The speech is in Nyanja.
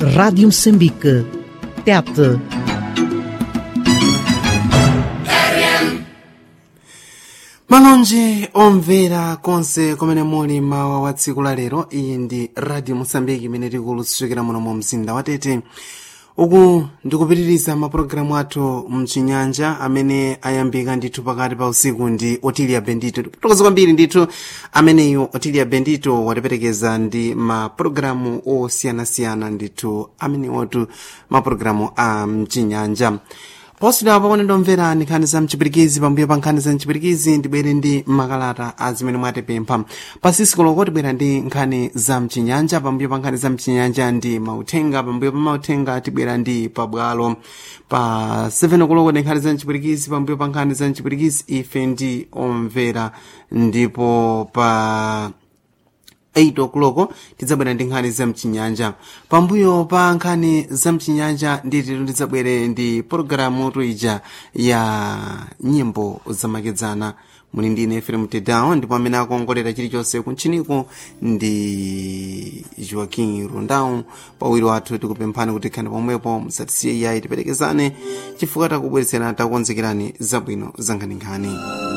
Rádio Moçambique. Tete. malonje omvera konse kumene muli mawa wa tsiku la lero iyi ndi radio mosambiki imene tikulutsukira muno mu mzinda wa tete uku ndikupitiriza mapulogalamu athu mchinyanja amene ayambika ndithu pakati pa usiku ndi otilia bendito tikutokoza kwambiri ndithu ameneyu otilia bendito watiperekeza ndi mapulogalamu osiyanasiyana ndithu amenewotu mapulogalamu a mchinyanja poswedera paone ndomvera nkhani za mchipirikizi pambuyo pa nkhani za mchipirikizi ndibwere ndi makalata a zimene mwatipempha pasisiku loko tibwera ndi nkhani za mchinyanja pambuyo pa nkhani za mchinyanja ndi mauthenga pambuyo pa mauthenga tibwera ndi pabwalo pa 7 koloko ndi nkhani za mchipirikizi pambuyo pa nkhani za mchipirikizi ife ndi omvera ndipo pa 8 o'clock tidzabwera ndi nkhani za mchinyanja pambuyo pa nkhani za mchinyanja ndithu tidzabwere ndi pologalamu tuija ya nyimbo zamakedzana muli ndi ine fm tedown ndipo amene akuongolera chilichonse kuntchiniko ndi joaquin rundau pawiri wathu tikupemphani kuti khani pomwepo musatisiye iyayi tiperekezane chifukwa takubweretserani takukonzekerani zabwino za nkhaninkhani